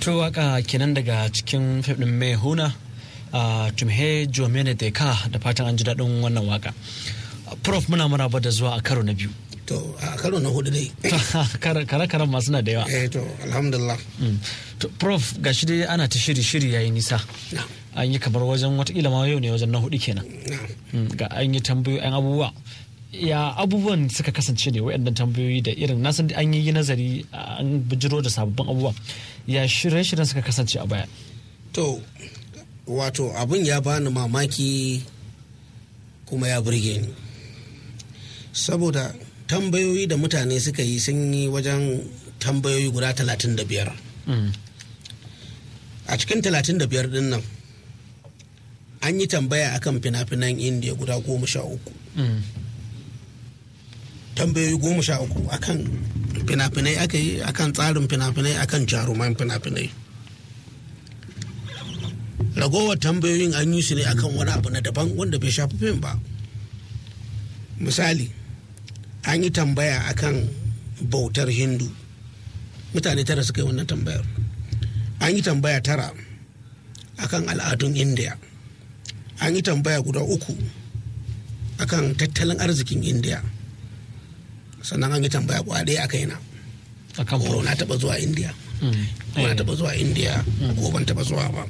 to waka kenan daga cikin fim din mai huna a tumhe jomene da ka da fatan an ji daɗin wannan waka prof muna maraba da zuwa a karo na biyu to a karo na hudu dai kare-karen masu na da yawa eh to alhamdulillah to prof ga shi dai ana ta shiri-shiri yayi nisa an yi kamar wajen watakila ma yau ne wajen na hudu kenan ga an yi tambayoyi an abubuwa ya abubuwan suka kasance ne waɗannan tambayoyi da irin na san an yi nazari an bijiro da sababbin abubuwa ya shirye-shiryen suka kasance a baya to wato abin ya bani mamaki kuma ya burge ni saboda tambayoyi da mutane suka yi sun yi wajen tambayoyi guda talatin da biyar a cikin talatin da biyar din nan an yi tambaya akan fina-finan indiya guda goma sha uku tambayoyi goma sha uku akan fina-finai aka yi akan tsarin fina-finai akan jaruman fina-finai ragowar tambayoyin an yi su ne akan wani abu na daban wanda bai shafi fim ba misali an yi tambaya akan bautar hindu mutane tara suka yi wannan tambayar an yi tambaya tara akan al'adun india an yi tambaya guda uku akan tattalin arzikin india sannan an yi tambaya kwade a kaina ko na taba zuwa india ko na taba zuwa india ko ban taba zuwa ba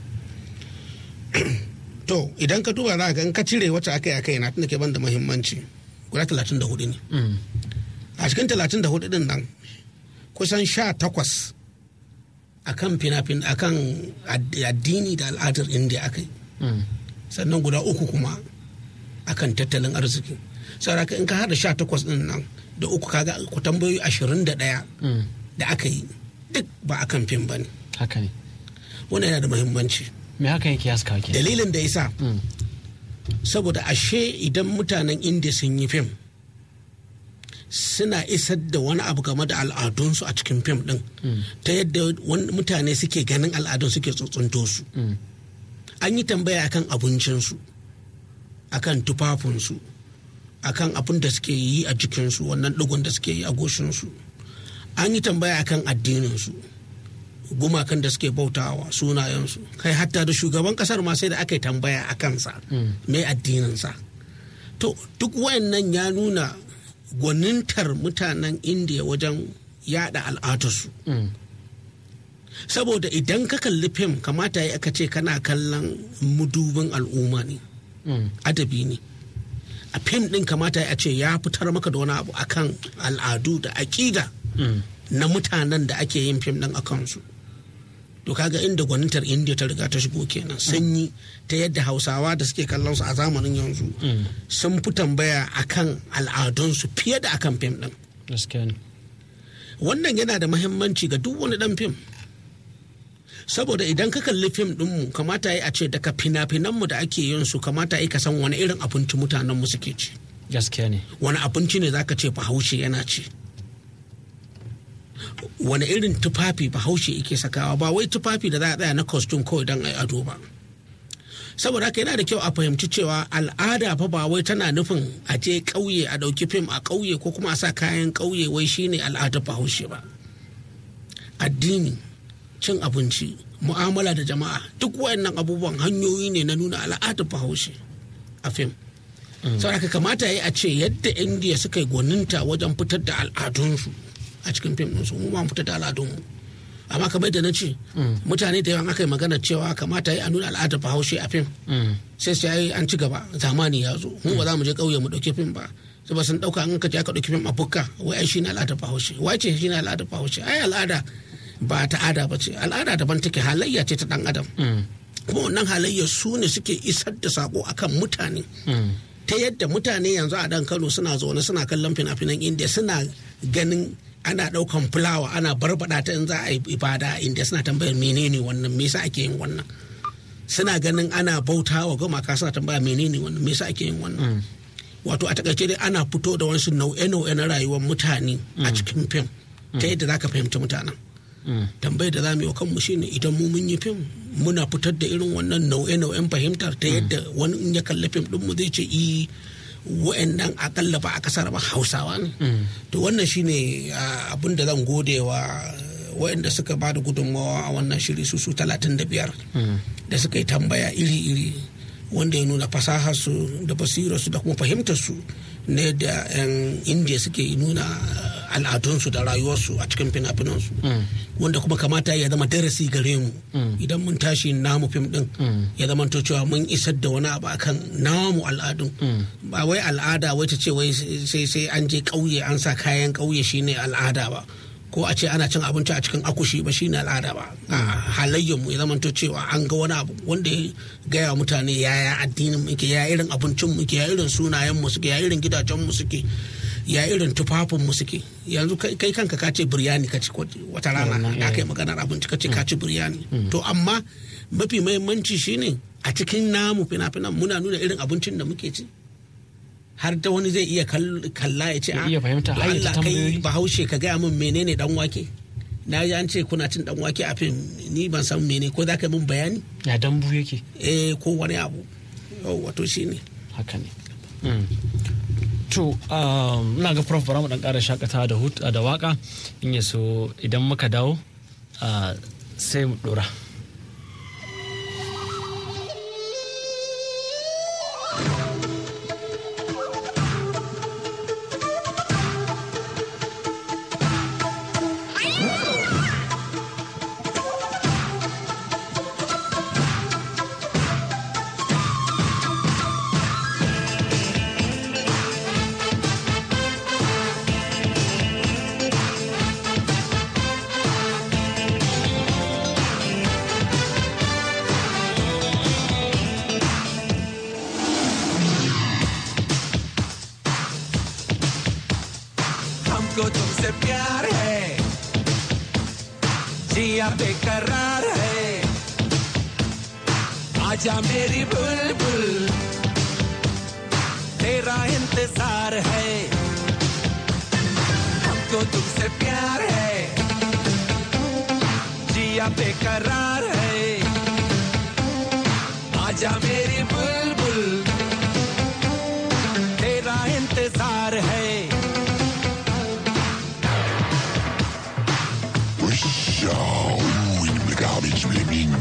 to idan ka duba za ka in ka cire wacce aka yi a kaina tunda ke ban da muhimmanci guda talatin da hudu ne a cikin talatin da hudu din nan kusan sha takwas akan finafin akan addini da al'adar india aka yi sannan guda uku kuma akan tattalin arziki saboda in ka hada sha takwas din nan da uku kaga ku tambayoyi ashirin da ɗaya da aka yi duk ba akan fim ba ne haka ne wannan yana da muhimmanci me haka yake haska ke dalilin da yasa saboda ashe idan mutanen indiya sun yi fim suna isar da wani abu game da al'adunsu a cikin fim din ta yadda mutane suke ganin al'adun suke tsuntsunto su an yi tambaya akan abincinsu akan tufafinsu akan abin da suke yi a jikinsu wannan ɗigon da suke yi a goshinsu an yi tambaya akan addininsu gumakan da suke bautawa sunayensu kai hatta da shugaban kasar ma sai da aka yi tambaya a kansa mai addininsa to duk wayannan ya nuna gwanintar mutanen indiya wajen yada al'adarsu saboda idan ka kalli fim kamata ya aka ce kana kallon mudubin al'umma ne adabi ne a fim din kamata ya ce ya fitar maka da wani abu akan al'adu da aƙida na mutanen da ake yin fim din a kansu to kaga inda gwanintar indiya ta riga ta shigo kenan sanyi ta yadda hausawa da suke kallon su a zamanin yanzu sun fi tambaya akan al'adunsu fiye da akan fim din wannan yana da mahimmanci ga duk wani dan fim saboda idan ka kalli fim dinmu kamata yi a ce daga fina-finanmu da ake yin su kamata yi ka san wani irin abinci mutanenmu suke ci gaskiya ne wani abinci ne zaka ce bahaushe yana ci wani irin tufafi bahaushe yake sakawa ba wai tufafi da za a tsaya na costume kawai don ai ado ba saboda haka yana da kyau a fahimci cewa al'ada fa ba wai tana nufin a je ƙauye a ɗauki fim a ƙauye ko kuma a sa kayan ƙauye wai shine al'adar bahaushe ba addini cin abinci mu'amala da jama'a duk wayannan abubuwan hanyoyi ne na nuna al'adar bahaushe a fim saboda haka kamata ya yi a ce yadda indiya suka yi gwaninta wajen fitar da al'adunsu a cikin fim ɗinsu mu ma fita da al'adunmu amma kamar yadda na ce mutane da yawan aka yi magana cewa kamata yi a nuna al'adar bahaushe a fim sai su yi an ci gaba zamani ya zo mu ba za mu je ƙauye mu ɗauki fim ba sai ba sun ɗauka an ka je aka ɗauki fim a bukka wai ai shi ne al'adar bahaushe wai ce shi ne al'adar bahaushe ai al'ada ba ta'ada ba ce al'ada daban take halayya ce ta ɗan adam kuma wannan halayya su ne suke isar da sako akan mutane ta yadda mutane yanzu a dan kano suna zaune suna kallon fina-finan indiya suna ganin ana daukan fulawa ana barbada ta in za a yi ibada a indiya suna tambayar menene wannan me yasa ake yin wannan suna ganin ana bauta wa gumaka suna tambaya menene wannan me yasa ake yin wannan wato a takaice dai ana fito da wasu nau'e-nau'e na rayuwar mutane a cikin fim ta yadda za ka fahimci mutanen tambayar da za mu yi wa kanmu shine idan mu mun yi fim muna fitar da irin wannan nau'e-nau'en fahimtar ta yadda wani in ya kalli fim din mu zai ce i wa'annan akalla ba a kasar ba hausawa ne to wannan shine abin da zan gode wa waɗanda suka ba da gudunmawa a wannan shiri su su talatin da biyar da suka yi tambaya iri-iri wanda ya nuna fasaharsu da basirarsu da kuma fahimtarsu ne da 'yan indiya suke nuna al'adunsu da rayuwarsu a cikin fina-finansu wanda kuma kamata ya zama darasi gare mu idan mun tashi namu fim din ya zama to cewa mun isar da wani abu akan namu al'adun ba wai al'ada wai ta ce wai sai sai an je ƙauye an sa kayan ƙauye shine al'ada ba ko a ce ana cin abinci a cikin akushi ba shine al'ada ba a halayyar mu ya zama to cewa an ga wani abu wanda ya gaya mutane yaya addinin muke ya irin abincin muke ya irin sunayen mu suke ya irin gidajen mu suke ya irin tufafin mu suke yanzu kai kanka ka ce biryani ka ci wata rana da aka yi maganar abinci ka ce ka ci biryani to amma mafi mahimmanci shine a cikin namu fina-finan muna nuna irin abincin da muke ci har da wani zai iya kalla ya ce iya fahimta a Allah kai bahaushe ka gaya min menene dan wake na ji an ce kuna cin dan wake a fim ni ban san mene ko za ka min bayani ya dambu yake eh ko wani abu wato shine haka ne to ina ga prof bara mu dan ƙara shakata da hut da waka in ya so idan muka dawo sai mu dora हमको तुमसे प्यार है जिया बेकरार है आजा मेरी बुलबुल तेरा इंतजार है हमको तुमसे प्यार है जिया बेकरार है आजा मेरी बुलबुल तेरा इंतजार है Show in the garbage living.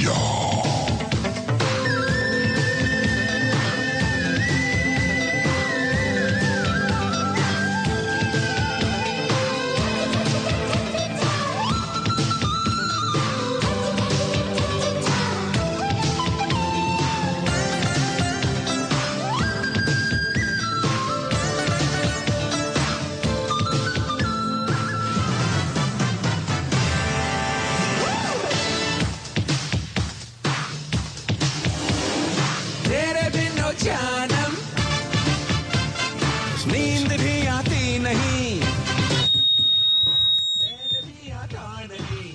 तेरे बिनो जानम नींद भी आती नहीं चैन भी आता नहीं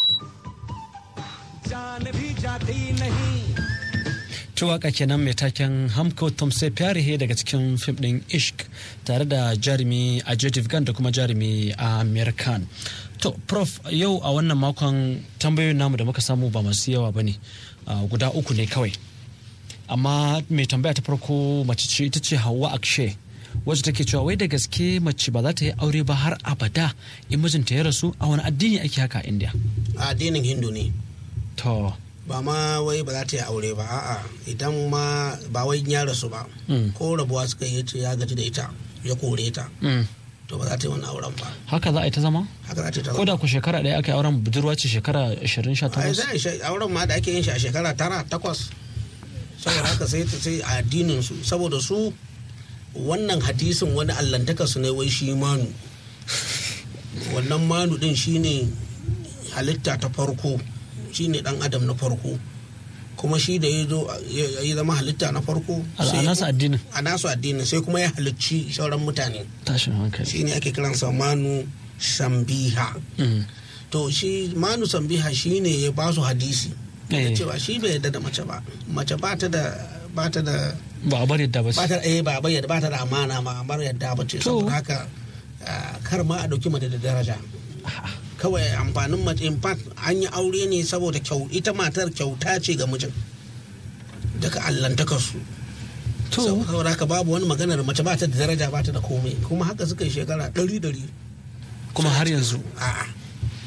जान भी जाती नहीं ta waka kenan mai taken hamko tomse fyarihe daga cikin fim din ishk tare da jarumi a Gan da kuma jarumi a american to prof yau a wannan makon tambayoyin namu da muka samu ba masu yawa ba ne guda uku ne kawai amma mai tambaya ta farko mace ce ita ce hawa akshe wacce take cewa wai da gaske mace ba za ta yi aure ba har abada in mijinta ya rasu a wani addini ake haka a india a addinin hindu ne to ba ma wai ba za ta yi aure ba a'a idan ma ba wai ya rasu ba ko rabuwa suka yi ce ya gaji da ita ya kore ta mm, to ba za ta yi wani auren ba haka za a yi ta zama haka za ta yi ta ko da ku shekara ɗaya aka yi auren budurwa ce shekara 20 ai za a yi shi- auren ma da ake yin shi a shekara tara takwas saboda haka sai sai a addinin su saboda su wannan hadisin wani allantaka su ne wai shi manu wannan manu din shine halitta ta farko shine dan adam na farko kuma shi da ya zo ya ya zama halitta na farko A- a nasu addinin. a nasu addinin sai kuma ya halicci sauran mutane tashin hankali shine ake kiransa manu sambiha Mm, to shi manu sambiha shine ya ba su hadisi Eh. da cewa shi bai yarda da mace ba mace ba ta da ba ta da ba a bari yadda ba ba su ta eh ba bai ba ta da amana ma bar yadda ba ce To. saboda haka ah, kar ma a dauki mace da daraja kawai amfanin mace in fact an yi aure ne saboda kyau ita matar kyauta ce ga mijin daga allantaka su to saboda haka babu wani maganar mace ba ta da daraja ba ta da komai kuma haka suka yi shekara ɗari ɗari kuma har yanzu a'a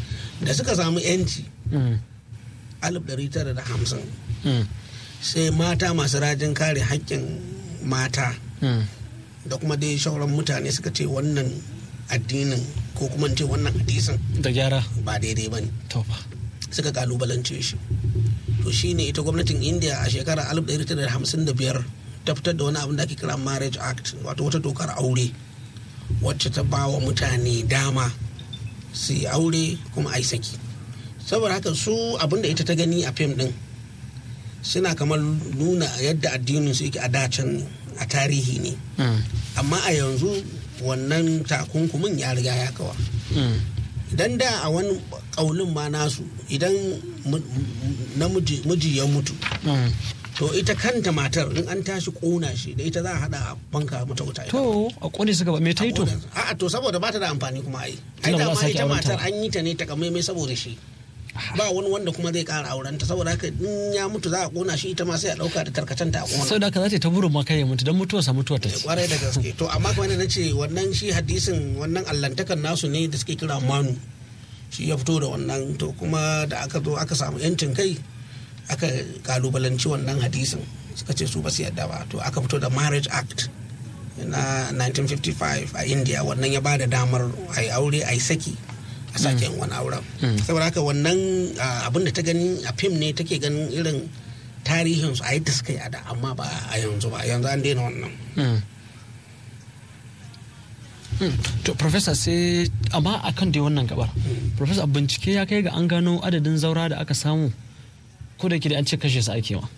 da suka samu yanci Mm. 1950 Mm. sai mata masu rajin kare haƙƙin mata Mm. da kuma dai shauran mutane suka ce wannan addinin ko kuma in ce wannan hadisin da gyara ba daidai ba ne to fa suka kalubalance shi to shine ita gwamnatin india a shekarar 1955 ta fitar da wani abin da ake kira marriage act wato wata dokar aure wacce ta ba wa mutane dama su yi aure kuma a yi saki saboda haka su abin da ita ta gani a fim din suna kamar nuna yadda addinin su yake a dacen a tarihi ne Mm. amma a yanzu wannan takunkumin ya riga ya kawa Mm. idan da a wani ƙaunin ma nasu idan mu- namiji miji ya mutu Mm. to ita kanta matar in an tashi ƙona shi da ita za a hada a banka mata wuta ita. to a kone suka ba me ta yi to a'a to saboda ba ta da amfani kuma ai ai Tunda ba za dama a sake ita aurenta matar ba. an yi ta ne ta kamaimai saboda shi ba wani wanda kuma zai ƙara aurenta saboda haka in ya mutu za a ƙona shi ita ma sai a ɗauka da tarkacenta a ƙona sau da haka za ta yi ta burin ma kai ya mutu don mutuwarsa mutuwar ta ce kwarai da gaske to amma kuma na ce wannan shi hadisin wannan allantakan nasu ne da suke kira manu shi ya fito da wannan to kuma da aka zo aka samu yancin kai aka kalubalanci wannan hadisin suka ce su ba su yadda ba to aka fito da marriage act na 1955 a india wannan ya ba da damar a yi aure a yi saki a sake yin wani auren saboda haka wannan ah, abin da ta gani a fim ne take ganin irin tarihinsu a yadda suka yi a da amma ba a yanzu ba yanzu an daina wannan Mm. Mm. to professor sai amma akan dai wannan gabar professor bincike ya kai ga an gano adadin zaura da aka samu ko da ke da an ce kashe su ake wa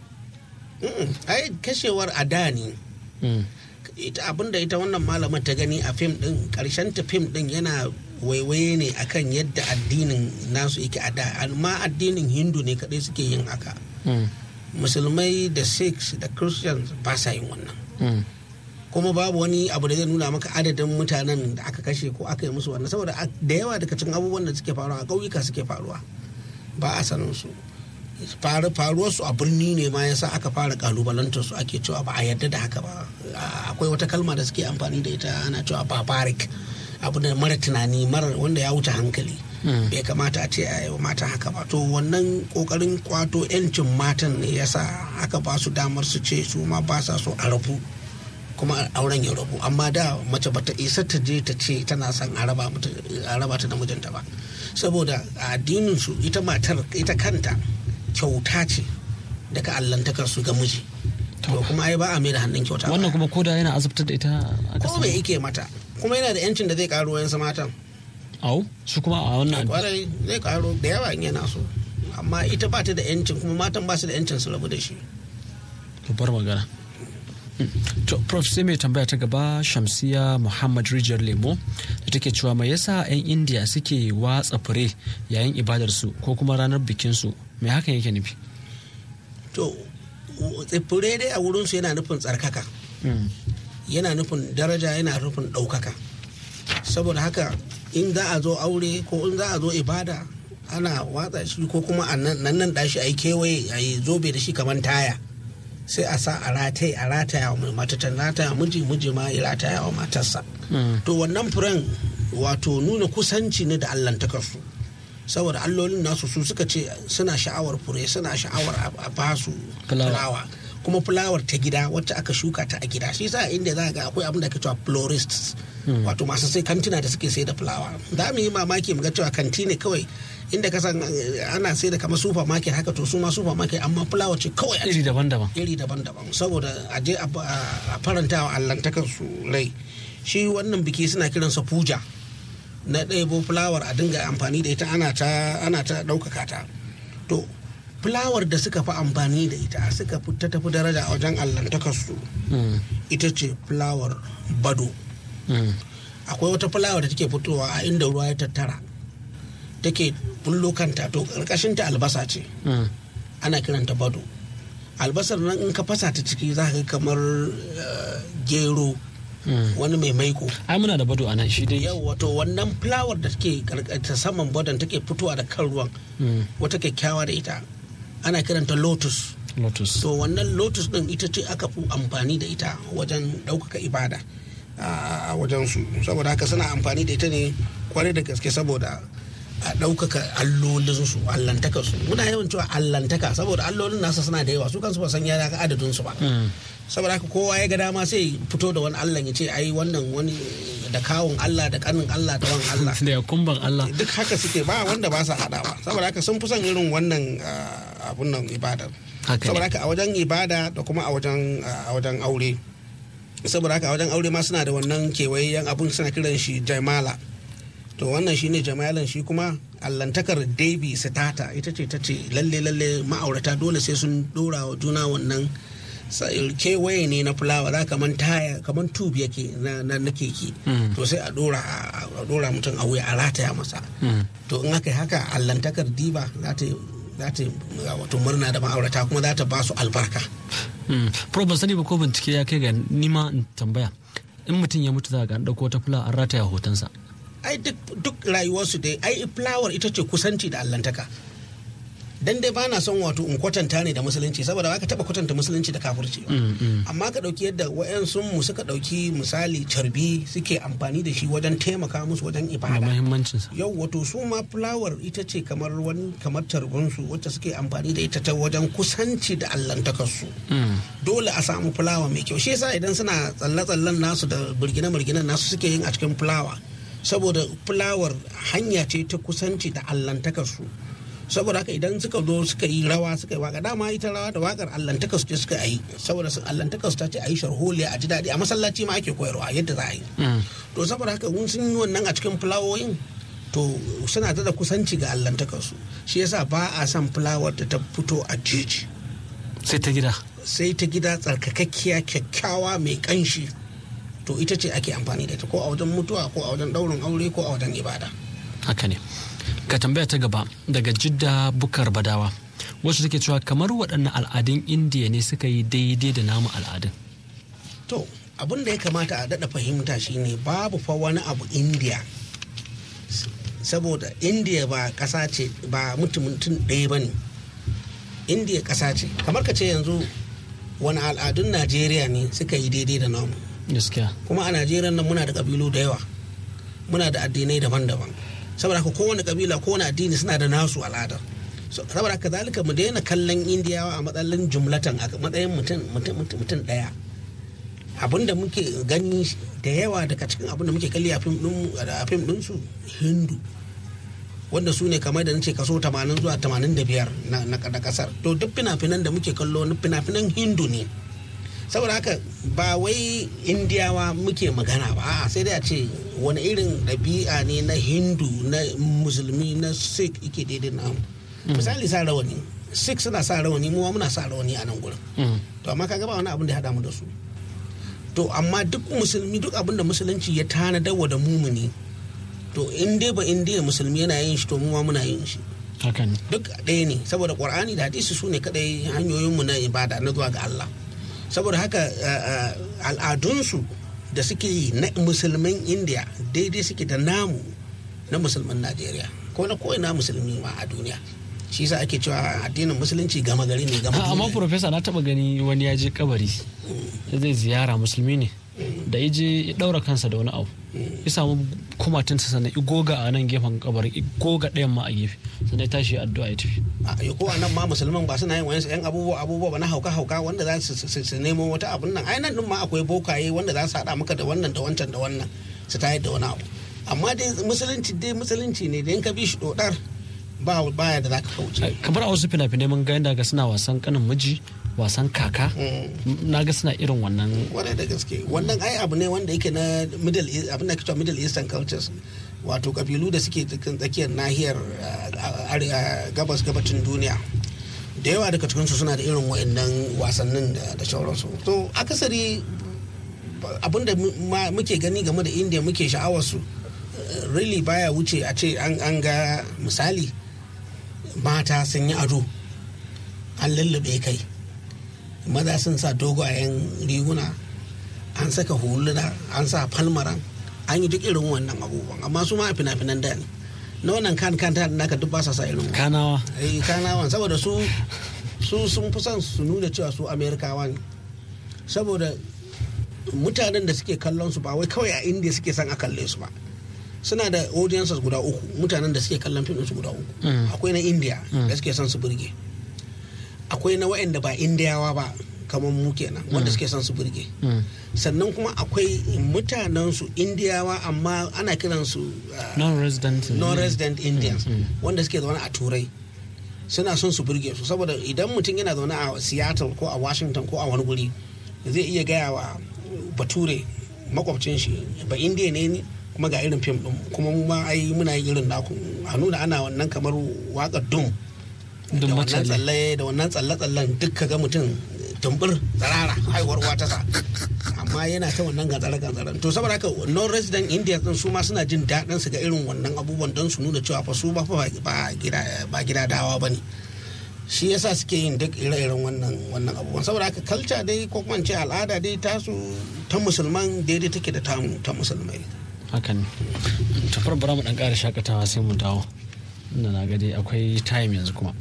Mm-mm. ai kashewar a da ne Mm. ita abinda ita wannan malaman ta gani a fim din karshen ta fim din yana waiwaye ne akan yadda addinin nasu yake a da amma addinin hindu ne kadai suke yin haka Mm. musulmai da sikhs da christians ba sa yin wannan Mm. kuma babu wani abu da zai nuna maka adadin mutanen da aka kashe ko aka yi musu wannan saboda a- da yawa daga cikin abubuwan da suke faruwa a ƙauyuka suke faruwa ba a sanin su faru faruwar su a birni ne ma yasa aka fara kalubalantar su ake cewa ba a yarda da haka ba A- akwai wata kalma da suke amfani da ita ana cewa barbaric abu da mara tunani mara wanda ya wuce hankali Mm. bai kamata a ce a yi wa mata haka ba to wannan kokarin kwato 'yancin matan ne yasa aka ba su damar su ce su ma ba sa so a rabu kuma auren ya rabu amma da mace bata isa ta je ta ce tana son a raba mata a raba ta da mijinta ba saboda a addinin su ita matar ita kanta kyauta ce daga allantakar su ga miji to kuma ai ba a mai da hannun kyauta wannan ba. kuma koda yana azabtar da ita aka ko me samu yake mata kuma yana da yancin da zai karo wayansu matan au su kuma a wannan kwarai zai karo da yawa in yana so amma ita ba ta da yancin kuma matan ba su da yancin su rabu da shi babbar magana Mm. to prof sai mai tambaya ta gaba shamsiya muhammad rijiyar lemo da take cewa mai yasa 'yan indiya suke watsa fure yayin ibadarsu ko kuma ranar bikinsu mai hakan yake nufi to tsifure dai a wurinsu yana nufin tsarkaka Mm. yana nufin daraja yana nufin ɗaukaka saboda haka in za a zo aure ko in za a zo ibada ana watsa shi ko kuma a nan nan ɗashi a yi kewaye a yi zobe da shi kamar taya sai a sa a rataye a rataya wa mata ta rataya miji miji ma ya rataya wa matarsa Mm. to wannan furen wato nuna kusanci ne da allantakarsu saboda allolin nasu su suka ce suna sha'awar fure suna sha'awar a- a basu Fulawa. fulawa kuma fulawar ta gida wacce aka shuka ta a gida shi sa inda za ga akwai abin da ake cewa florists wato masu sai kantina da suke sai da fulawa za mu yi mamaki mu ga cewa kanti ne kawai inda ka san eh, ana sai da kamar supermarket haka to su ma supermarket amma fulawa ce kawai a iri daban-daban iri daban-daban saboda a je a a faranta wa allantakar su rai shi wannan biki suna kiransa puja na ɗebo fulawar a dinga amfani da ita ana ta ana ta ɗaukaka ta to fulawar da suka fi amfani da ita suka fi ta tafi daraja a wajen allantakar su Mm. ita ce fulawar bado Mm. akwai wata fulawa da take fitowa a inda ruwa ya tattara take bullo kanta to ƙarƙashin ta albasa ce Mm. ana kiranta bado albasar nan in ka fasa ta ciki za ka ga kamar eh, gero Mm. wani mai maiko ai muna da bado a nan shi dai yau wato wannan fulawar da take karka- ta saman badon take fitowa da kan ruwan Mm. wata kyakkyawa da ita ana kiranta lotus lotus to wannan lotus din ita ce aka fi amfani da ita wajen ɗaukaka ibada a wajen su saboda haka suna amfani da ita ne kwarai da gaske saboda a ɗaukaka allolinsu allantakarsu muna yawan cewa allantaka saboda allolin nasa suna da yawa su kansu ba san ya ga adadin su ba saboda haka kowa ya ga dama sai fito da wani allah ya ce ai wannan wani da kawun allah da kanin allah da wani allah da ya kumban Allah duk haka suke ba wanda ba sa haɗawa saboda haka sun fi son irin wannan ah, abun nan ibadar Haka ne. saboda haka a wajen ibada da kuma a wajen a wajen aure saboda haka a wajen aure ma suna da wannan kewayen abun suna kiran shi jaimala to wannan shine jamalan shi kuma allantakar debi sitata ita ce ta ce lalle lalle ma'aurata dole sai sun dora wa juna wannan sa- kewaye ne na fulawa za kaman taya kaman tube yake na na na keke to sai a dora a dora mutum a wuya a rataya masa to in aka yi haka allantakar diba za ta za ta wato murna da ma'aurata kuma za ta ba su albarka Pro ban sani ba ko bincike ya kai ga nima in tambaya in mutum ya mutu za ga an ɗauko wata fula an rataya hotonsa ai duk duk rayuwarsu dai ai fulawar ita ce kusanci da allantaka dan dai bana son wato in kwatanta ne da musulunci saboda ba ka taba kwatanta musulunci da kafirci ba amma ka dauki yadda wayansu mu suka dauki misali carbi suke amfani da shi wajen taimaka musu wajen da ibada muhimmancinsa yau wato su ma fulawar ita ce kamar wani kamar tarbinsu wacce suke amfani da ita ta wajen kusanci da allantakarsu dole a samu fulawa mai kyau shi yasa idan suna tsalle-tsallen nasu da birgine-birginen nasu suke yin a cikin fulawa saboda fulawar hanya ce ta kusanci da allantakarsu saboda haka idan suka zo suka yi rawa suka yi waka dama ita rawa da wakar allantakar su ce suka yi saboda su allantakar su ta ce a yi sharholiya a ji daɗi a masallaci ma ake koyarwa yadda za a yi to saboda haka mun sun yi wannan a cikin fulawoyin to suna da kusanci ga allantakar su shi yasa ba a son fulawar da ta fito a jeji sai ta gida sai ta gida tsarkakakkiya kyakkyawa mai kanshi to ita ce ake amfani da ita ko a wajen mutuwa ko a wajen ɗaurin aure ko a wajen ibada haka ne ka tambaya ta gaba daga jidda bukar badawa wacce take cewa kamar waɗannan al'adun indiya ne suka yi daidai da namu al'adun to abin da ya kamata a daɗa fahimta shine babu fa wani abu indiya saboda indiya ba ƙasa ce ba mutum mutum ɗaya ba ne indiya ƙasa ce kamar ka ce yanzu wani al'adun najeriya ne suka yi daidai da namu gaskiya kuma a najeriya nan muna da ƙabilu da yawa muna da addinai daban-daban saboda haka kowane ƙabila kowane addini suna da nasu al'adar So, saboda haka zalika mu daina kallon indiyawa a matsayin jumlatan a matsayin mutum mutum mutum mutum ɗaya abinda muke gani da yawa daga cikin abinda muke kalli a fim din a fim din su hindu wanda su ne kamar da nace kaso 80 zuwa 85 na na na kasar to duk fina-finan da muke kallo na fina-finan hindu ne saboda haka ba wai indiyawa muke magana ba a'a sai dai a ce wani irin ɗabi'a ne na hindu na musulmi na sikh ike daidai na misali sa rawani sikh suna sa rawani mu ma muna sa rawani a nan gurin to amma kaga ba wani abin da ya haɗa mu da su to amma duk musulmi duk abin da musulunci ya tanadawa da mumuni to in dai ba in dai musulmi yana yin shi to mu ma muna yin shi haka ne duk ɗaya ne saboda ƙur'ani da hadisi su ne kaɗai hanyoyinmu na ibada na zuwa ga Allah saboda haka uh, uh, al'adunsu da suke yi na musulman indiya daidai suke da namu na musulman najeriya ko na ko'ina musulmi ma a duniya shi yasa ake cewa addinin musulunci gama gari ne gama Ah, amma duniya profesa na taba gani wani ya je kabari ya zai ziyara musulmi ne da ya je ya daura kansa da wani abu ya samu kumatinsa sannan igoga a nan gefen kabarin igoga ɗayan ma a gefe sannan ya tashi ya addu'a ya tafi a yi ko a nan ma musulman ba suna yin wani yan abubuwa abubuwa ba na hauka hauka wanda za su- su su nemo wata abun nan ai nan din ma akwai bokaye wanda za su haɗa maka da wannan da wancan da wannan su tayar da wani abu amma dai musulunci dai musulunci ne da in ka bi shi dodar ba baya da za ka kauce kamar a wasu fina-finai mun ga yadda ga suna wasan kanin miji wasan kaka na ga suna irin wannan kwarai da gaske wannan ai abu ne wanda yake na middle East- abin da ake cewa middle eastern cultures wato kabilu da suke cikin tsakiyar nahiyar uh, are- uh, gabas gabacin duniya da yawa daga cikinsu suna da irin wa'annan wasannin da da sauransu to akasari abin da mu- ma- muke gani game da india muke sha'awarsu uh, really baya wuce a ce an an ga misali mata sun yi ado an lullube kai maza sun sa dogayen riguna an saka huluna an sa falmaran an yi duk irin wannan abubuwan amma su ma a fina-finan da ne na wannan kan kan ta naka duk ba sa sa irin wannan. kanawa eh kanawan saboda su su sun fi son su nuna cewa su amerikawa ne saboda mutanen da suke kallon su ba wai kawai a indiya suke son a kalle su ba suna da audiences guda uku mutanen da suke kallon fim su guda uku akwai na india da suke son su burge akwai na waɗanda ba indiyawa ba kamar mu kenan wanda suke son su burge sannan kuma akwai mutanen su indiyawa amma ana kiransu uh, non-resident non-resident indians wanda suke zaune a turai suna son su burge su saboda idan mutum yana zaune a seattle ko a washington ko a wani guri zai iya gaya wa bature makwabcin shi ba indiya ne ni kuma ga irin fim din kuma mu ma ai muna yin irin naku a nuna ana wannan kamar waƙar dum Dum da wannan matsale. tsalle da wannan tsalle-tsallen duk ka ga mutum tumbur tsarara haihuwar uwa ta sa amma yana ta wannan gantsare gantsaren to saboda haka non resident india din su ma suna jin daɗin su ga irin wannan abubuwan don su nuna cewa fa su ba fa ba gida ba gida dawa bane shi yasa suke yin duk ire-iren wannan wannan abubuwan saboda haka culture dai ko kuma in ce al'ada dai tasu ta musulman daidai take da tamu ta musulmai hakan tafar bara mu dan ƙara shakatawa sai mu dawo inda na ga dai akwai time yanzu kuma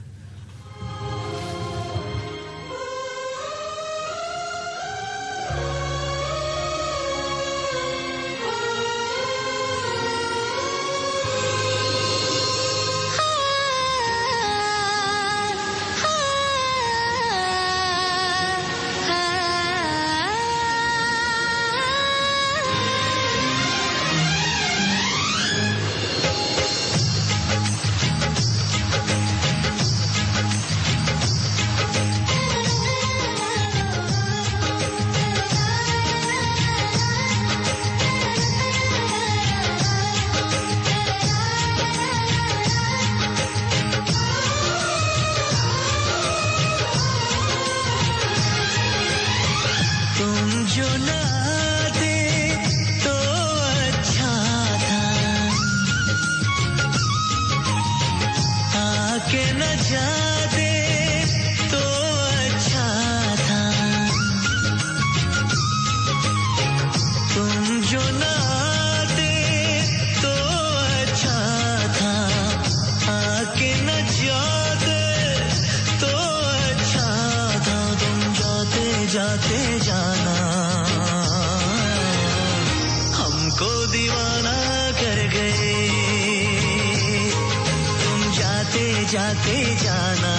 तुम जो ना आते तो अच्छा था आके न जाते तो अच्छा था तुम जो ना आते तो अच्छा था आके न जाते तो अच्छा था तुम जाते जाते जाना हमको दीवाना कर गए तुम जाते जाते जाना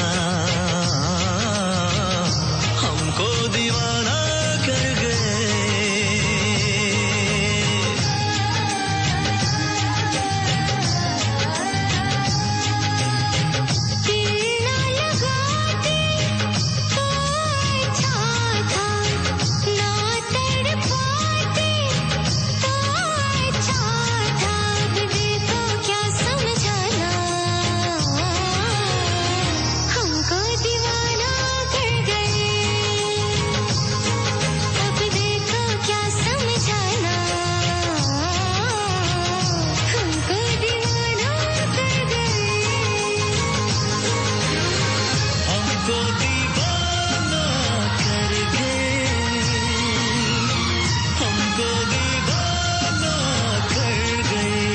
हमको दीवाना कर गए दिल ना लगाते तो अच्छा था ना तड़पाते तो अच्छा था अब देखो क्या समझाना हमको दीवाना कर गए अब देखो क्या समझाना हमको दीवाना कर गए हमको दीवाना कर गए हमको दीवाना कर गए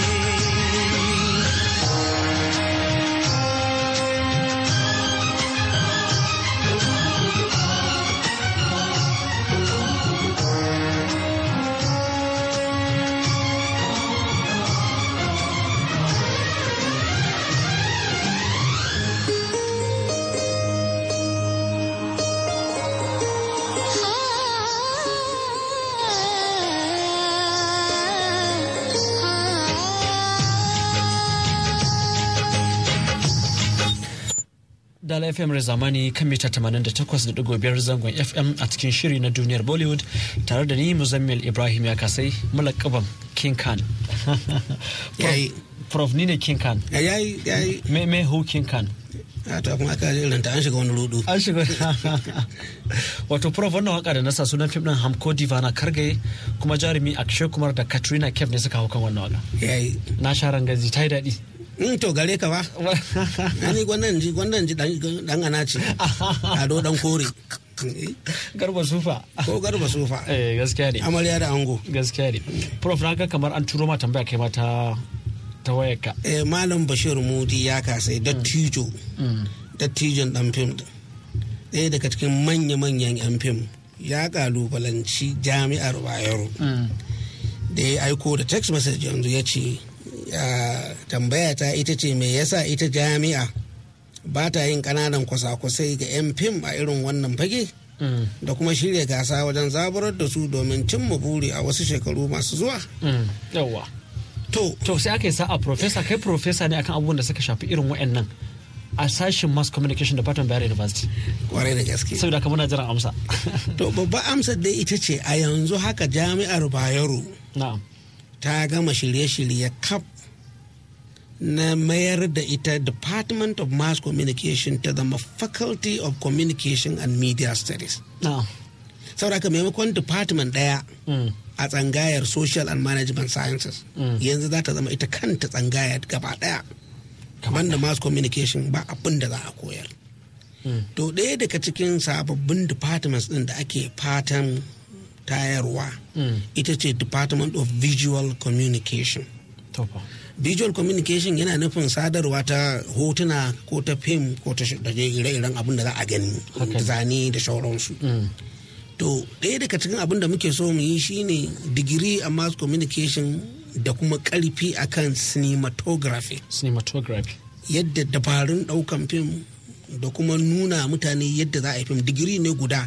Dala FM zamani kan mita 88.5 zangon FM a cikin shiri na duniyar Bollywood tare da ni Muzammil Ibrahim ya kasai mulakaban King Khan. Yayi. Prof ni ne King Khan. yayi yayi Me me who King Khan? a to kuma aka irin ta an shiga wani rudu An shiga Wato Prof wannan waka da nasa sunan fim din Hamko Divana Kargaye kuma jarumi Akshay Kumar da Katrina Kaif ne suka hau kan wannan waka. yayi Na sha rangazi ta yi daɗi. in to gare ka ba ani gwannan ji gwannan ji dan dan ana ce ado dan kore Garba sufa. ko garba sofa Eh gaskiya ne. amarya da ango Gaskiya ne. Prof na ga kamar an turo ma tambaya kai ma ta ta wayarka. eh malam bashir mudi ya kasai dattijo dattijon dan fim din ɗaya daga cikin manya-manyan yan fim ya kalubalanci jami'ar bayero da ya aiko da text message yanzu ya ce "Ya, tambaya ta ita ce me yasa ita jami'a ba ta yin ƙananan kwasa-kwasai ga 'yan fim a irin wannan fage Mm, da kuma shirya gasa wajen zaburar da su domin cimma buri a wasu shekaru masu zuwa mm, yawwa to to sai aka yi sa'a professor kai professor ne akan abubuwan da suka shafi irin wa'annan a sashen mass communication department bayar university kwarai da gaske saboda haka muna jiran amsa to babban amsar dai ita ce a yanzu haka jami'ar bayero na'am ta gama shirye-shirye kaf na mayar da ita department of mass communication ta zama faculty of communication and media studies na'am saboda haka maimakon department daya Mm, a tsangayar social and management sciences Mm. yanzu za ta zama ita kanta tsangayar gaba daya kamar da mass communication ba abin da za a koyar Mm. to ɗaya daga cikin sababbin departments ɗin da ake fatan tayarwa mm, ita ce department of visual communication to fa visual communication yana nufin sadarwa ta hotuna ko ta fim ko ta sh- da dai ire-iren abin da za a gani Haka ne. zane da sauransu Mm, to ɗaya daga cikin abin da muke so mu yi shine digiri a mass communication da kuma ƙarfi akan cinematography cinematography yadda dabarun ɗaukan fim da kuma nuna mutane yadda za a yi fim digiri ne guda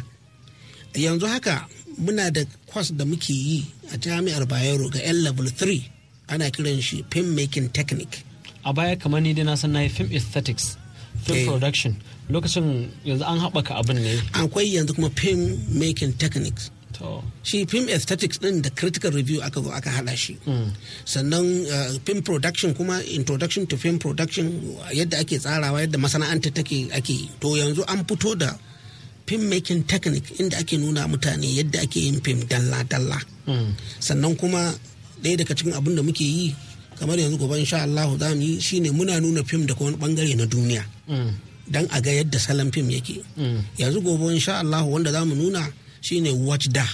yanzu haka muna da kwas da muke yi a jami'ar bayero ga 'yan level 3 ana kiran shi film making technique a baya kamar ni dai na san na yi film aesthetics film Eh. production lokacin yanzu an haɓaka abin ne akwai yanzu kuma film making techniques to shi film aesthetics din da critical review aka zo aka hada shi sannan uh, film production kuma introduction to film production yadda ake tsarawa yadda masana'anta take ake yi. to yanzu an fito da film making technique inda ake nuna mutane yadda ake yin film dalla-dalla Mm, sannan kuma ɗaya daga cikin abin da muke yi kamar yanzu gobe insha Allah za mu yi shine muna nuna film daga wani bangare na duniya mm, dan a ga yadda salon fim yake mm, yanzu gobe insha Allah wanda za mu nuna shine wajda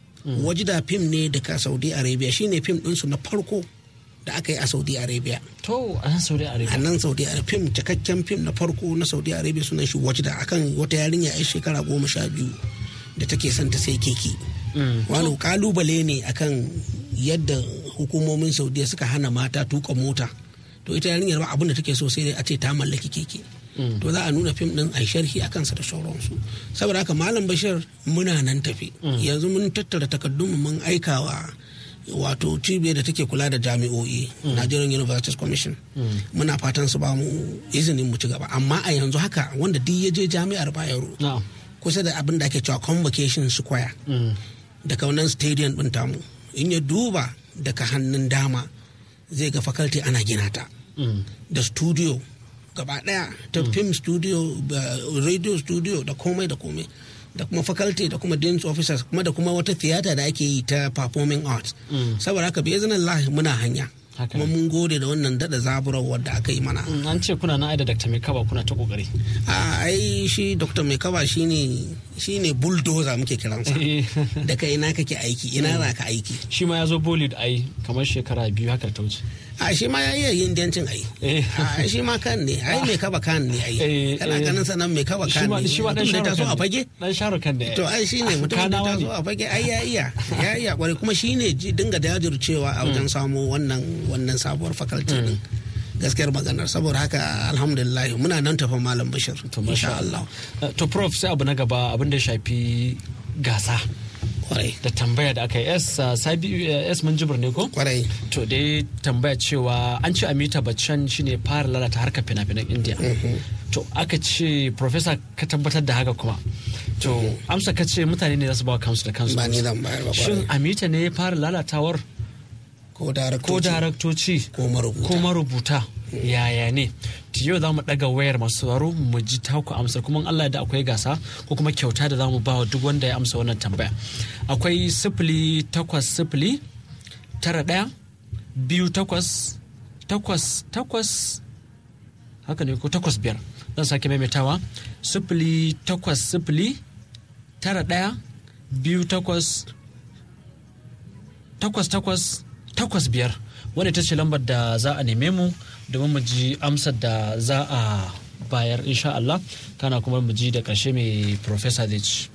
wajda fim ne daga saudi arabia shine fim ɗinsu na farko da aka yi a saudi arabia to a nan saudi a arabia nan saudi arabia fim cikakken fim na farko na saudi arabia sunan shi wajda akan wata yarinya ya shekara goma sha biyu da take son ta sai keke Mm, wani kalubale ne akan yadda hukumomin saudiya suka hana mata tuka mota to ita yarinyar ba abin da take so sai dai a ce ta mallaki keke Mm. to za a nuna fim din a yi sharhi a kansa da sauransu saboda haka malam bashir muna nan tafi yanzu mun tattara takardunmu mun aikawa wato cibiyar da take kula da jami'o'i nigerian universities commission muna fatan su ba mu izinin mu ci gaba amma a yanzu haka wanda duk ya je jami'ar bayero na'am kusa da abin da ake cewa convocation square Mm, daga wannan stadium ɗin tamu in ya duba daga hannun dama zai ga faculty ana gina ta mm, da studio gaba ɗaya ta film studio uh, radio studio da komai da komai da kuma faculty da kuma dean's officers kuma da kuma wata theater da ake yi ta performing arts Mm. saboda haka bai zanen lahi muna hanya Haka kuma ne. mun gode da wannan dada zaburarwar da aka yi mana mm, an ce kuna na aida dr mai kaba kuna ta kokari a ai shi dr mai kaba shine shine bulldozer muke kiransa Eh. daga ina kake aiki ina za ka aiki shi ma ya zo bolid ai kamar shekara biyu haka ta wuce a shi ma ya iya yin dancin ai Eh. a shi ma kan ne ai mai kaba kan ne ai Eh, kana eh. ganin sanan mai kaba shi kan ma ne shi ma dan mutum da ya taso a sharukan fage dan sharukan da to ai shi ne mutum da ya Kanawa taso ne. a fage ai ya iya ya iya kwarai kuma shi ne ji- dinga jajircewa a wajen samo wannan wannan sabuwar faculty din gaskiyar maganar saboda haka alhamdulillah muna nan tafa malam bashir to masha Allah Uh, to prof sai abu na gaba abin da ya shafi gasa kwarai da tambaya da aka yi s uh, sabi uh, s munjibir ne ko kwarai to dai tambaya cewa an ce amita bachchan shine fara lalata harkar fina-finan india to aka ce professor ka tabbatar da haka kuma to amsa ka ce mutane ne za su ba kansu da kansu ba ni zan bayar ba shin kwarai amita ne ya fara lalatawar ko daraktoci ko daraktoci ko marubuta ko marubuta yaya ne to yau za mu ɗaga wayar masu sauraro mu ji taku amsa kuma in Allah da akwai gasa ko kuma kyauta da za mu ba wa duk wanda ya amsa wannan tambaya akwai sifili takwas sifili tara ɗaya biyu takwas takwas takwas haka ne ko takwas biyar zan sake maimaitawa sifili takwas sifili tara ɗaya biyu takwas takwas takwas takwas biyar wanda ita ce lambar da za a neme mu domin mu ji amsar da za a bayar insha Allah kana kuma mu ji da ƙarshe mai professor zai ci.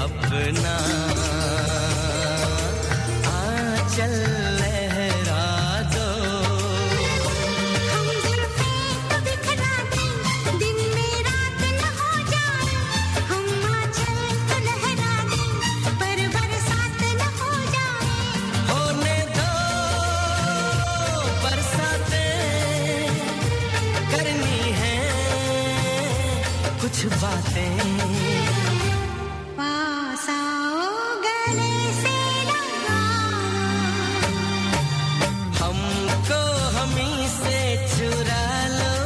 अपना आंचल लहरा दो हम जुल्फे तो बिखरा दें दिन में रात न हो जाए हम आंचल तो लहरा दें पर बरसात न हो जाए होने दो बरसाते करनी है कुछ बातें पास आओ गले से लगाओ हमको हमी से चुरा लो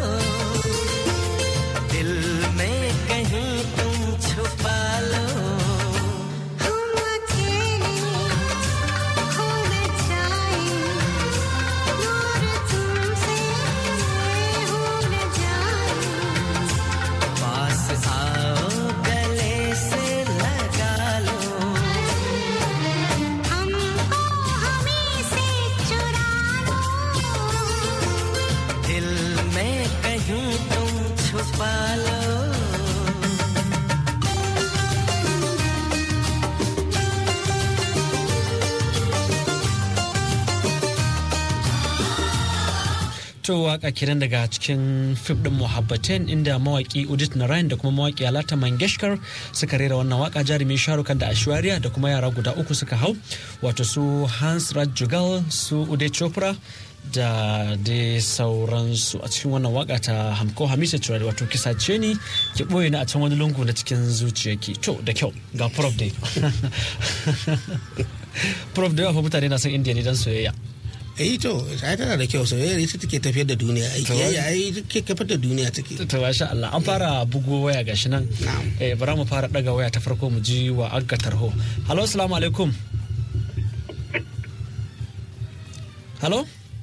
दिल में कहीं तुम छुपा लो हम अकेले खो न जाए दूर तुमसे हो न जाए पास आओ गले से लगा लो हमको हमें से चुरा लो दिल में कहीं तुम छुपा लो To waka kiran daga cikin fim din Muhabbatin inda mawaki Udit Narayan da kuma mawaki Alata Mangeshkar suka rera wannan waka jarumi Sharukan da Ashwarya da kuma yara guda uku suka hau wato su Hans Raj Jugal su Uday Chopra da dai sauransu a cikin wannan waka ta Hamko Hamisa Turare wato kisa ce ni ki boye ni a can wani lungu na cikin zuciyarki to da kyau ga prof dai prof da yawa fa mutane na son indiya ne dan soyayya eh to ai tana da kyau soyayya ita take tafiyar da duniya ai To. kiyayya ai take kafar da duniya take to masha Allah an fara bugo waya gashi nan Na'am. eh bara mu fara daga waya ta farko mu ji wa agga tarho hello assalamu alaikum hello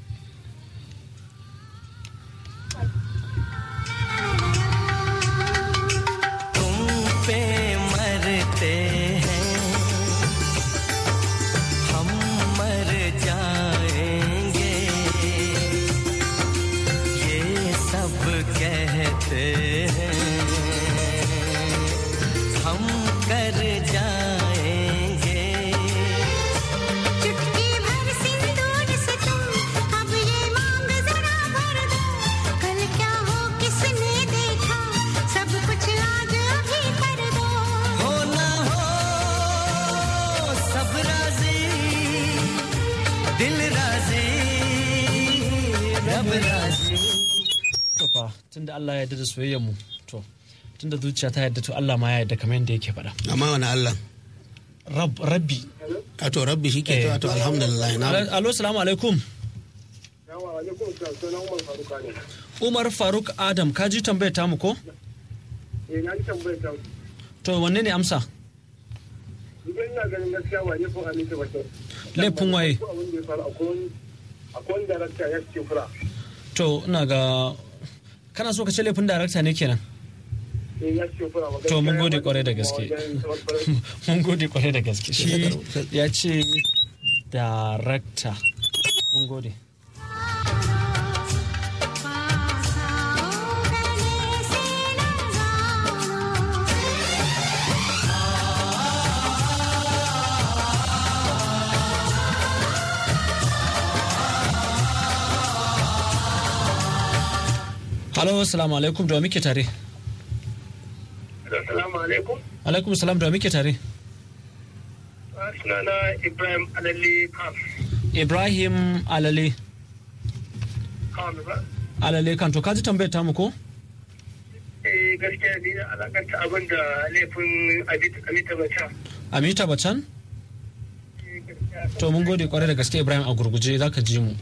तुम पे मरते हैं हम मर जाएंगे ये सब कहते हैं हम कर जाएंगे चुटकी भर सिंदूर से तुम अब ये मांग जरा भर दो कल क्या हो किसने देखा सब कुछ आज अभी कर दो हो ना हो सब राजी दिल राजी रब राजी to fa tunda Allah ya yarda da soyayyar mu to tunda zuciya ta yarda to Allah ma ya yarda kamar yadda yake faɗa amma wani Allah Rab, rabbi a to rabbi shi ke Eh. to alhamdulillah na alo salamu alaikum Umar Faruk Adam ka ji tambayar tamu ko eh na ji tambayar ta to wanne ne amsa idan ina ganin gaskiya ba ne ko amince ba kyau laifin waye ko abin da ya faru akwai wani akwai wani darakta ya ce fura to ina ga kana so ka ce laifin darakta ne kenan eh ya ce fura ba To, mun gode kwarai da gaske. mun gode kwarai da gaske shi ya ce darakta mun gode पास आओ गले से लगाओ halo assalamu alaikum da wa muke tare assalamu alaikum alaikum salam da wa muke tare sunana ibrahim alalle kam ibrahim alale kam ba alale kan to ka ji tambayar tamu ko eh gaskiya ni na alakanta abin da laifin abita bata amita bacan to mun gode kwarai da gaske ibrahim a gurguje za ka ji mu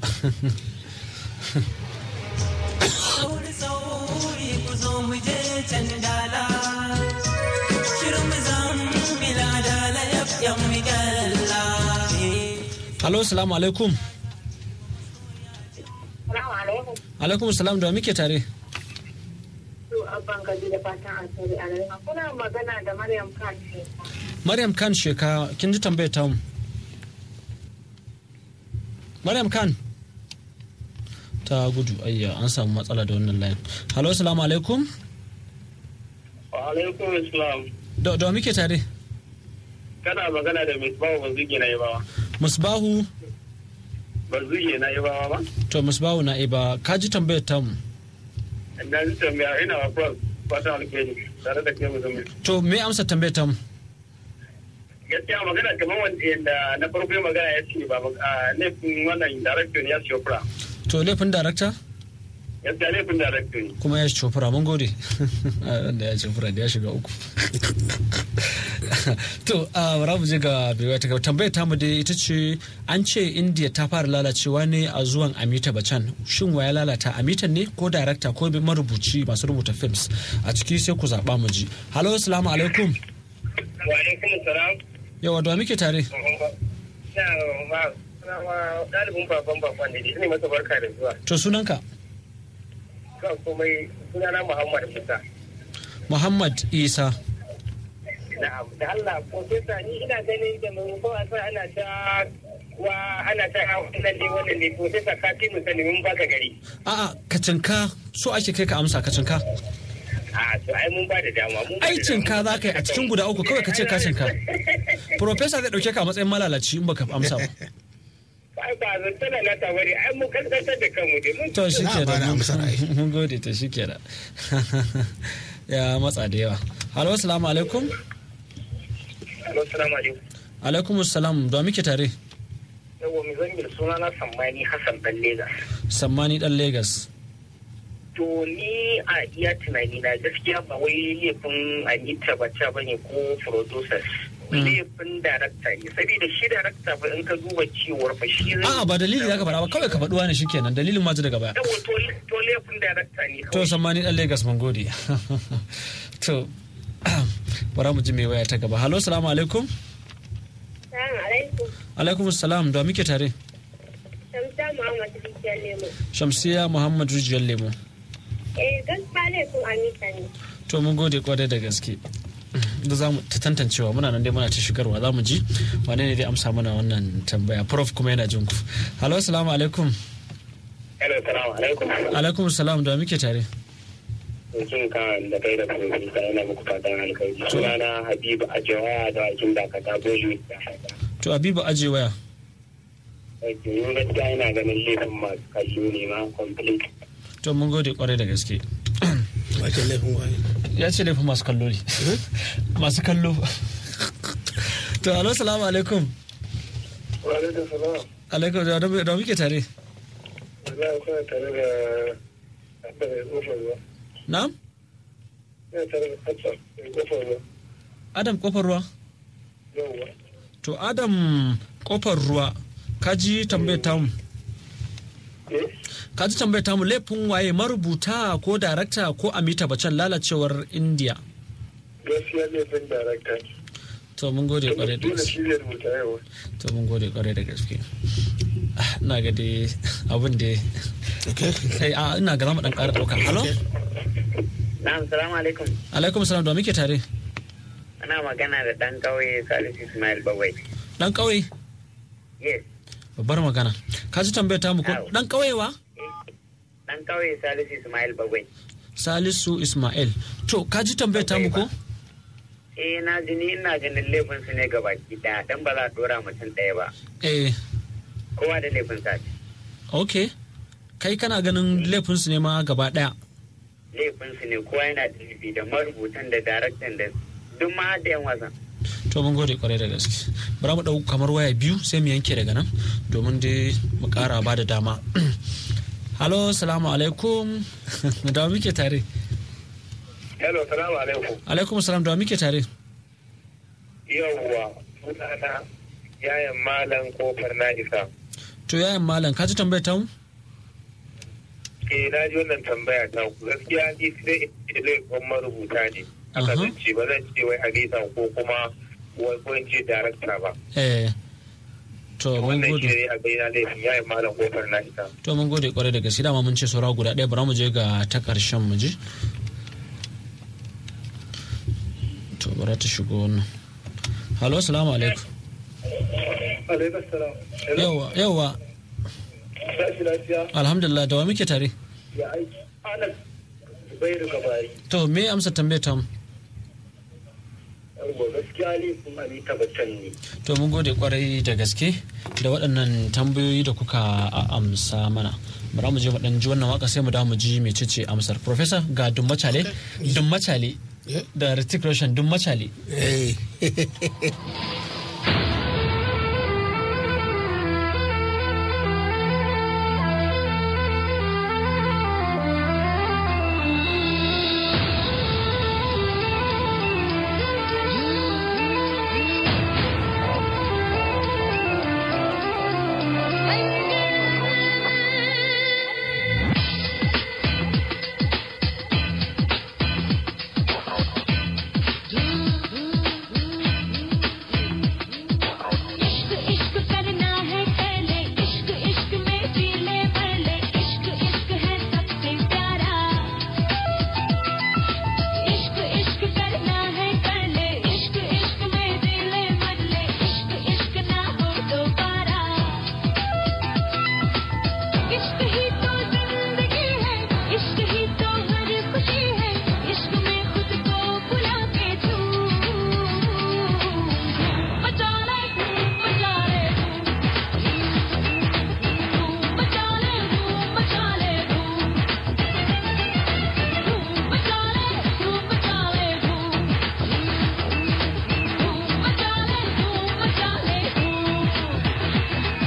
sauri sauri ku zo mu je can dala shirin mu zan bila dala yaf yan mi galla halo assalamu alaikum Salamu alaikum. alaikum salam da wa muke tare Su abban gaji da fatan alheri a rayuwa. Kuna magana da Maryam Khan ce. maryam khan sheka kin ji tambayar tamu maryam khan ta gudu ayya an samu matsala da wannan layin halo assalamu alaikum wa alaikum assalam da da wa muke tare kana magana da mai bawa bazuge na yabawa musbahu bazuge na yabawa ba to musbahu na iba ka ji tambayar tamu na ji tambaya ina wa prof fatan alheri tare da kai musamman to me amsa tambayar tamu gaskiya magana kamar wanda yadda na farko magana ya ce ba a laifin wannan director ne ya shofra to laifin darakta gaskiya laifin director ne kuma ya cofura mun gode wanda ya cofura da ya shiga uku to a bara mu je ga bewa ta gaba tambayar tamu dai ita ce an ce india ta fara lalacewa ne a zuwan amita bacan shin wa ya lalata amitan ne ko darakta ko marubuci masu rubuta films a ciki sai ku zaɓa mu ji halo assalamu alaikum wa alaikum salam yawa da muke tare na ma ɗalibin baban baban ne ne masa barka da zuwa to sunanka kan komai sunana muhammad musa muhammad isa na'am da allah profesa ni ina ganin da mai ko asa ana ta wa ana ta wannan ne wannan ne profesa ka fi musani mun baka gari a'a kacinka so ake kai ka amsa kacinka a to ai mun ba da dama mun ba da aikin ka za ka yi a cikin guda uku kawai ka ce kashin ka Profesa zai dauke ka a matsayin malalaci in baka amsa ba ai ba zan tana na ta bari ai mun kankantar da kanmu dai mun to shi Na ke ba da amsar ai. mun gode to shi ke da ya matsa da yawa halo assalamu alaikum Assalamu alaikum. alaikum assalam da muke tare Yawwa mu zan yi suna na Sammani Hassan Dan Lagos. sammani dan Legas. To ni a iya tunani na gaskiya ba wai laifin Anita Bacha ba ne ko producers. Laifin darakta ne. Saboda shi darakta ba in ka duba cewar fa shi zai. a'a ba dalili zaka faɗa ba kawai ka faɗuwa ne shikenan dalilin ma ji daga baya Yawwa to to laifin darakta ne to kawai. sammani dan Legas mun gode to bara mu ji mai waya ta gaba halo assalamu alaikum Salamu alaikum. alaikum assalam da muke tare Shamsa Muhammad Rijiyar Lemo. shamsiya muhammad rijiyar lemo Eh, gaskiya laifin Amita ne. to mun gode kwarai da gaske da za mu ta tantancewa muna nan dai muna ta shigarwa za mu ji wane ne dai amsa mana wannan tambaya prof kuma yana jin ku halo assalamu alaikum Hello, salamu alaikum. alaikum salam da muke tare Mutum kan da kai da kuma da yana muku fatan alkhairi. Sunana Habibu Ajawa da Akin Dakata Bollywood. to abibu aje waya Yin gaskiya ina ganin laifin masu kallo ne ma complete. to mun gode kwarai da gaske wace laifin waye ya ce laifin masu kallo ne masu kallo to halo salamu alaikum Wa alaikum salam. alaikum da da muke tare Za a kuna tare da Abba mai kofar ruwa. na'am Ina tare da Abba mai kofar ruwa. adam kofar ruwa Yawwa. to adam kofar ruwa kaji tambayar tamu Eh? kaji tambayar tamu laifin waye marubuta ko darakta ko amita bacan lalacewar india Gaskiya laifin darakta. to mun gode kwarai da Dole gaske shi zai rubuta yawa. to mun gode kwarai da gaske Ah, ina ga dai abin da okay kai a ina ga zamu dan ƙara ɗauka halo Na'am, salamu alaikum. alaikum salam da muke tare Ana magana da ɗan ƙauye Salisu Ismail Bawai. dan ƙauye Yes, babbar magana ka ji tambayar tamu ko Au. dan ƙauye wa ɗan ƙauye Salisu Ismail Bawai. salisu ismail to ka ji tambayar tamu ko Eh, na ji ni ina ganin laifin su ne gabaki ɗaya, dan ba za a ɗora mutum ɗaya ba. eh Kowa da laifin sa. okay kai kana ganin laifinsu ne ma gaba ɗaya Laifin su ne kowa yana da laifi da marubutan da daraktan da duk ma da yan wasan. to mun gode kwarai da gaske bara mu ɗau kamar waya biyu sai mu yanke daga nan domin dai mu ƙara ba da dama halo salamu alaikum da wa muke tare Hello, salamu alaikum. alaikum salam da wa muke tare Yawwa, sunana yayan malam kofar na isa. to yayan malam ka ji tambayar tamu Eh, na ji wannan tambaya ta ku gaskiya ni sai in laifin marubuta ne. Aka Aha. zance ba zan ce wai Alisa ko kuma wai ko in ce darakta ba. eh to mun Wannan shi gode ne a gaina laifin yayan malam kofar na isa. to mun gode kwarai da gaske dama mun ce saura guda ɗaya bara mu je ga ta ƙarshen mu ji to bara ta shigo wannan halo salamu alaikum Alaikum salam. yawa yawa Sashi lafiya alhamdulillah da wa muke tare ya aiki. Anas bai da gabari. to me amsa tambayar tamu yawwa gaskiya laifin amita baccan ne to mun gode kwarai da gaske da waɗannan tambayoyi da kuka a- amsa mana bara mu je mu ɗan ji wannan waka sai mu dawo mu ji mecece amsar professor ga dummacale dummacale Yeah. da Ritik Roshan dummacale Eh. इश्क इश्क करना है पहले इश्क इश्क में जी ले भर ले इश्क इश्क है सबसे प्यारा इश्क इश्क करना है पहले इश्क इश्क में जी ले भर ले इश्क इश्क ना हो दोबारा इश्क ही तो जिंदगी है इश्क ही तो हर खुशी है इश्क में खुद को भुला के छू बचा ले बचा ले बचा ले बचा ले बचा ले बचा ले बचा ले बचा ले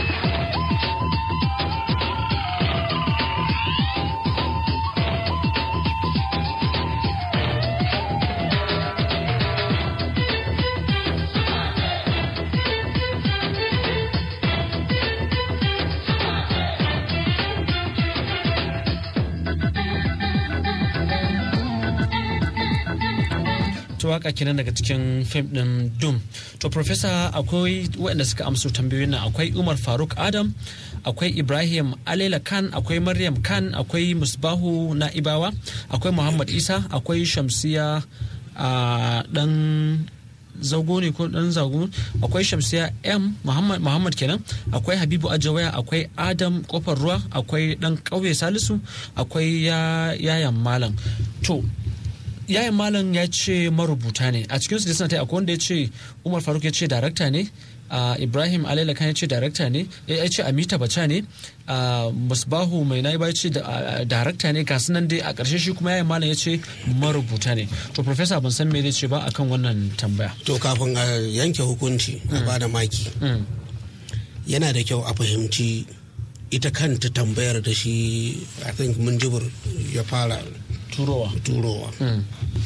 to waka kenan daga cikin fim din Doom to professor akwai waɗanda suka amsa tambayoyin nan akwai Umar Faruk Adam akwai Ibrahim Alela Khan akwai Maryam Khan akwai Musbahu Na'ibawa akwai Muhammad Isa akwai Shamsiya a dan zago ne ko dan zago akwai shamsiya m muhammad muhammad kenan akwai habibu ajawaya akwai adam kofar ruwa akwai dan kauye salisu akwai ya yayan malam to yayan malam ya ce marubuta ne a cikin su da suna ta akwai wanda ya ce umar faruk ya ce darakta ne a ibrahim alailakan ya ce darakta ne ya ce amita bacha ne a musbahu mai na ya ce da- a- darakta ne ga nan dai a ƙarshe shi kuma yayan malam ya ce marubuta ne to professor ban san me zai ce ba akan wannan tambaya to kafin a yanke hukunci a bada maki Mm. yana da kyau a fahimci ita kanta tambayar da shi i think munjibir ya fara turowa turowa Mm.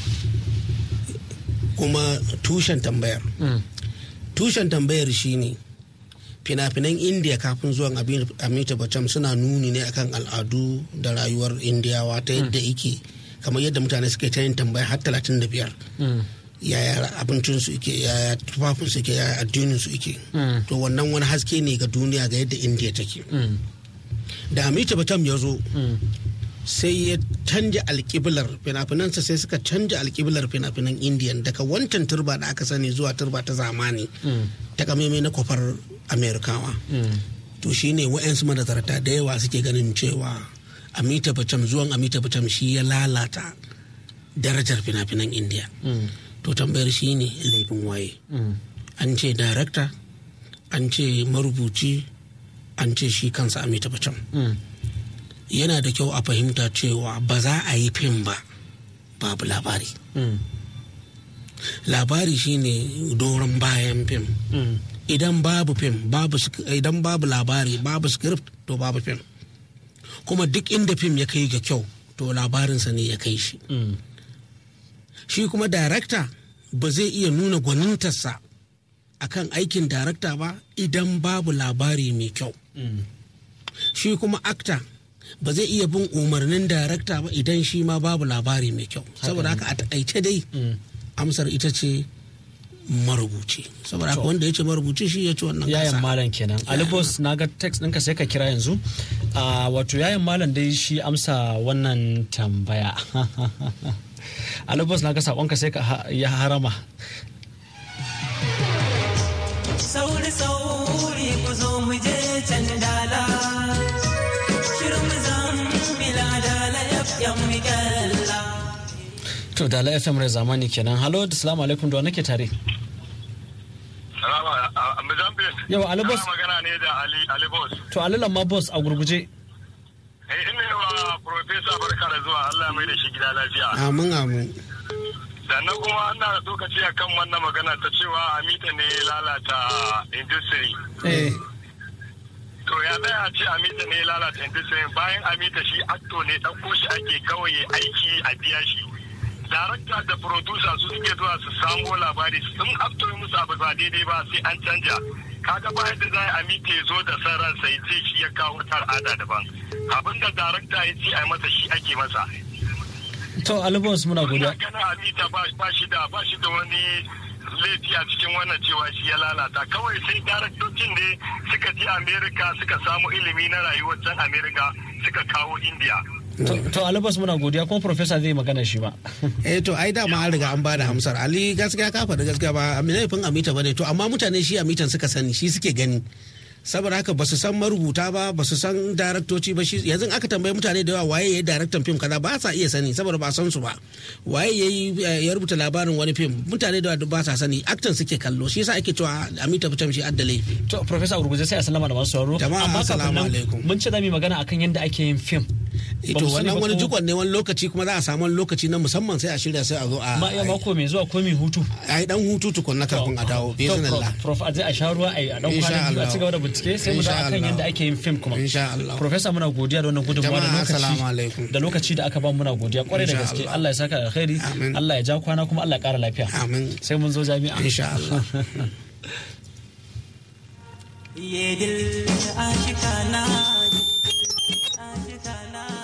kuma tushen tambayar Mm. tushen tambayar shine fina-finan indiya kafin zuwan Abi- amita bacham suna nuni ne akan al'adu da rayuwar indiyawa ta yadda ike kamar yadda mutane suke ta yin tambaya har talatin da biyar Mm. yaya abincinsu ike yaya tufafinsu ike yaya addininsu ike Mm. to wannan wani haske ne ga duniya ga yadda indiya take Mm. da amita batam ya zo Mm. sai ya canja alkiblar fina-finansa sai suka canja alkiblar fina-finan indiyan daga wancan turba da aka sani zuwa turba ta zamani Mm. ta kameme na kwafar amerikawa Mm. to shine wa'yansu manazarta da yawa suke ganin cewa amita bacham zuwan amita bacham shi ya lalata darajar fina-finan indiya Mm. to tambayar shi ne laifin waye Mm. an ce darakta an ce marubuci an ce shi kansa amita bacham Mm. yana da kyau a fahimta cewa ba za a yi fim ba babu labari Mm. labari shine doron bayan fim Mm. idan babu fim babu sk- idan babu labari babu script to babu fim kuma duk inda fim ya kai ga kyau to labarinsa ne ya kai shi Mm. shi kuma darakta ba zai iya nuna gwanintarsa akan aikin darakta ba idan babu labari mai kyau Mm. shi kuma akta ba zai iya bin umarnin darakta ba idan shi ma babu labari mai kyau saboda haka a taƙaice dai Mm. amsar ita ce marubuci saboda haka To. wanda ya ce marubuci shi ya ci wannan yayan gasa malam kenan alibos na ga text ɗinka sai ka kira yanzu a wato yayan malam dai shi amsa wannan tambaya alibos na ga saƙonka sai ka ha- ya harama sauri sauri ku zo mu je can dala shirin zan bila dala yaf yan mikalla to da la fm rai zamani kenan halo da salamu alaikum da wa nake tare Salama a Mozambique. Yau, Ali Boss. Ana magana ne da Ali Ali Boss. to alilan ma boss a gurguje Eh ina yi wa Profesa barka da zuwa Allah mai da shi gida lafiya. amin amin Sannan kuma ana so ka ce kan wannan magana ta cewa Amita ne ya lalata industry. eh To ya tsaya a ce Amita ne ya lalata industry bayan Amita shi acto ne ɗauko shi ake kawai ya aiki a biya shi. Darakta da producer su suke zuwa su samo labari sun acto musu abu ba daidai ba sai an canja. Kaga ba yadda za a Amita ya zo da san ransa ya ce shi ya kawo tar ada daban. Abinda darakta ya ce a yi masa shi ake masa. to ali boss muna godiya Ina ganin Amita ba ba shi da ba shi da wani laifi a cikin wannan cewa shi ya lalata kawai sai daraktocin ne suka je Amerika suka samu ilimi na rayuwar can Amerika suka kawo India. to to ali boss muna godiya kuma professor zai magana shi ba eh to ai dama an riga an bada hamsar ali gaskiya ka faɗi gaskiya ba laifin amita bane to amma mutane shi amitan suka sani shi suke gani saboda haka ba su san marubuta ba ba su san daraktoci ba shi yanzu aka tambayi mutane da yawa waye ya yi daraktan fim kaza ba sa iya sani saboda ba san su ba waye ya yi ya rubuta labarin wani fim mutane da yawa ba sa sani aktan suke kallo shi yasa ake cewa amita fitam shi adda laifi to professor a gurguje sai a sallama da masu sauraro Jama'a, amma kafin assalamu nan alaikum. mun ce za mu yi magana akan yadda ake yin film Eh, Ba to mu sani wannan ba wani ko- jikon ne wani lokaci kuma za a samu wani lokaci na musamman sai a shirya sai a zo a ma iya mako mai zuwa ko mai hutu a yi dan hutu tukun na kafin a dawo To, bismillah prof a je a sha ruwa a yi a dan Insha kwana biyu a Allah. ci gaba da bincike sai mu Insha da akan Allah. yadda ake yin film kuma insha Allah Professor muna godiya da wannan gudunmawa da Jama'a, assalamu lokaci alaikum. da lokaci da aka ba mu muna godiya kwarai da Insha gaske Allah. Allah ya saka alkhairi Amin. Allah ya ja kwana kuma Allah ya kara lafiya amin sai mun zo jami'a insha Allah ये दिल आशिकाना आशिकाना